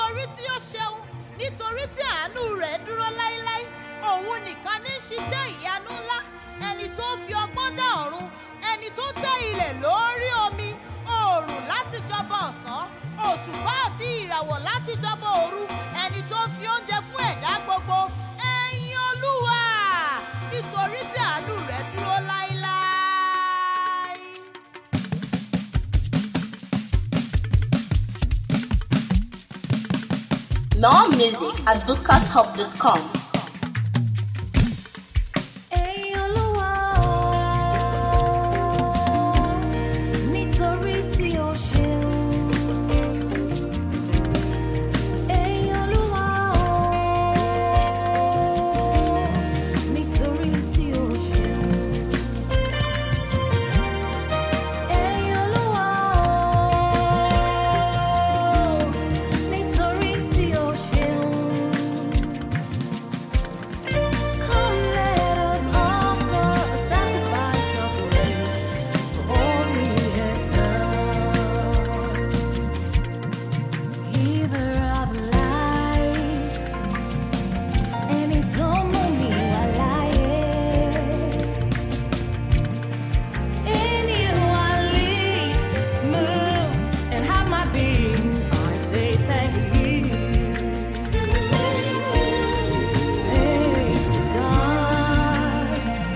nítorí tí ó ṣeun nítorí tí àánú rẹ̀ dúró láéláé òun nìkan ní ṣiṣẹ́ ìyanu ńlá ẹni tó fi ọgbọ́n dá ọ̀run ẹni tó tẹ́ ilẹ̀ lórí omi oòrùn láti jọba ọ̀sán òṣùpá àti ìràwọ̀ láti jọba òru ẹni tó fi oúnjẹ fún ẹ̀dá gbogbo ẹ̀yin olúwa nítorí tí àánú rẹ̀ dúró láéláé. More music at lucashub.com. Ẹ̀yin Olúwa o, nítorí tí o ṣeun. Ẹ̀yin Olúwa o, nítorí tí o ṣeun. Ẹ̀yin Olúwa o, nítorí tí o ṣeun. Come, let us offer a sacrifice of praise for all He has done. Giver of life, ẹni tó mú mi wá láyé. In you I live, move, and have my being. I say thank you. Faithful God,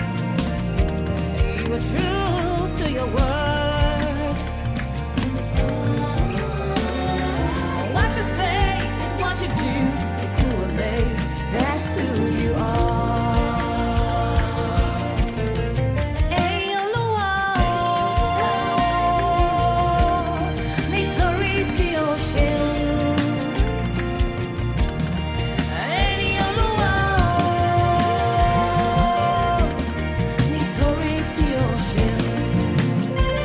you are true to your word. What you say is what you do. You could obey. That's who you are. Ẹ̀yin Olúwa o, nítorí tí o ṣeun. Ẹ̀yin Olúwa o, nítorí tí o ṣeun.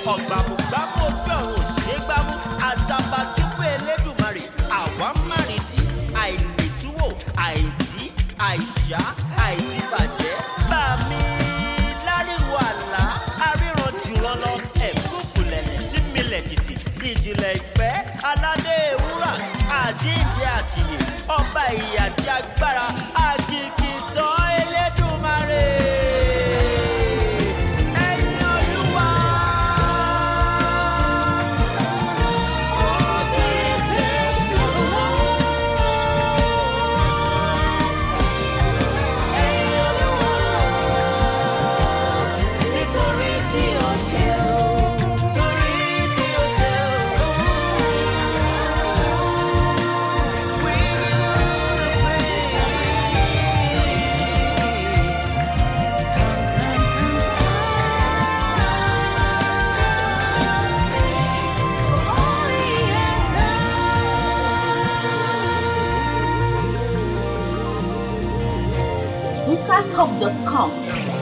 ọ̀gbàmùgbàmù ojú ọ̀run òṣègbàmù àtàbàtúbú elédùmarè àwa márìn sí àìlètúwò àìtí àìṣá àìdíbàjẹ́ bàmí láríwo àlá aríran jùlọ lọ ẹ̀kúnkùlẹ̀lẹ̀ tí milẹ̀ tìtì ìjìnlẹ̀ ìfẹ́ aládé ewúrà àjíǹde àtìyè ọba ìyè àti agbára àkìkìtàn elédùmarè. Ẹ̀yin Olúwa. Nítorí tí o ṣe o, torí tí o ṣe o. We give you the praise. All he has done. lucashub.com.